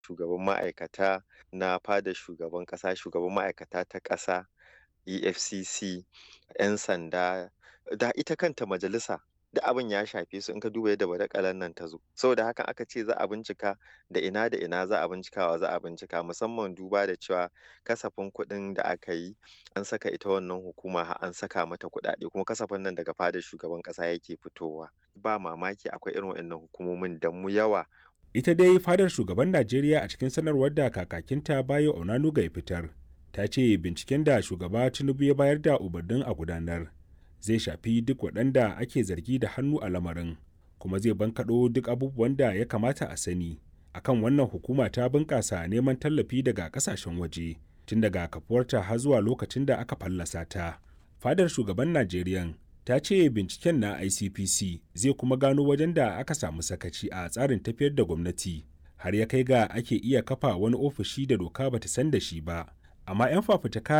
shugaban ma'aikata na fadar shugaban ƙasa, shugaban ma'aikata ta ƙasa, EFCC, 'yan sanda da ita kanta majalisa duk abin ya shafe su in ka duba yadda badakalar nan ta zo. Saboda haka aka ce za a bincika da ina da ina za a bincikawa za a bincika musamman duba da cewa kasafin kuɗin da aka yi an saka ita wannan hukuma har an saka mata kuɗaɗe kuma kasafin nan daga fadar shugaban ƙasa yake fitowa. Ba mamaki akwai irin waɗannan hukumomin da mu yawa Ita dai fadar shugaban Najeriya a cikin sanarwar da kakakinta Bayo Onanuga ya fitar ta ce binciken da shugaba Tinubu ya bayar da umarnin a gudanar zai shafi duk waɗanda ake zargi da hannu a lamarin kuma zai bankaɗo duk abubuwan da ya kamata a sani akan wannan hukuma ta bunƙasa neman tallafi daga ƙasashen waje tun daga kafuwarta har zuwa lokacin da aka fallasa ta. Fadar shugaban Najeriya ta ce binciken na ICPC zai kuma gano wajen da aka samu sakaci a tsarin tafiyar da gwamnati har ya kai ga ake iya kafa wani ofishi da doka bata san da shi ba. Amma 'yan fafutuka